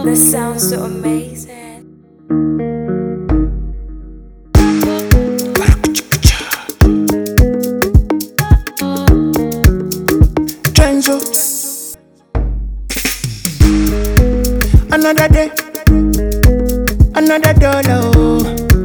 That sounds so amazing. Trenzo. Another day, another dollar. Oh.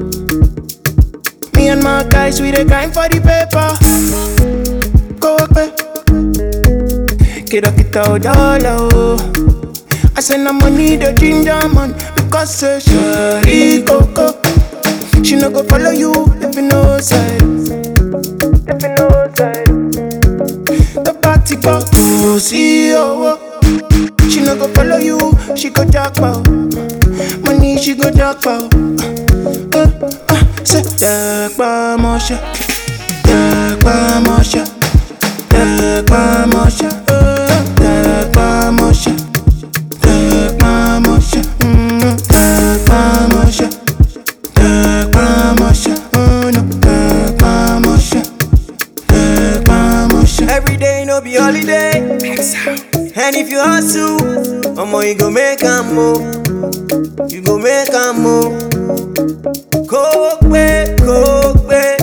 Me and my guys, we the grind for the paper. Go away. Get up, get out, dollar. Oh. I send her money, the ginger man, because say she coco. She no go follow you if you know side. If you know side. The party go to see oh, oh. She no go follow you, she go talk about money, she go talk about. Uh, uh, say talk about motion, talk about motion, talk about motion, uh, talk about motion, talk about motion, mm, talk about motion, talk about motion, oh no, talk about motion, talk about motion. Every day no be holiday. And if you hustle, omo you go make a move. You go make a move. Kó pé kó pé.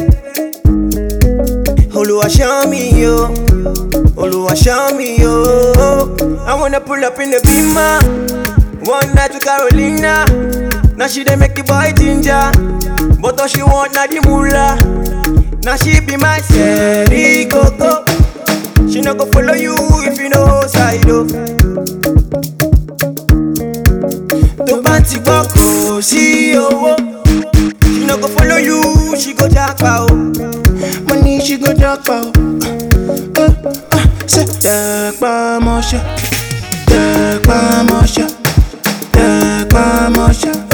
Olúwa show me yo. Olúwa show me yo. I wanna pull up in the beamer. One night to Carolina. Now she dey make the boy ginger. But all she want na the moolah. Now she be my Sherry Coco. She no go follow you if you know side oh. Tó bá ti gbọ́ kò sí owó. She no go follow you, she go japa o. money she go talk about. Uh, uh, say talk about motion, talk about motion, talk about motion.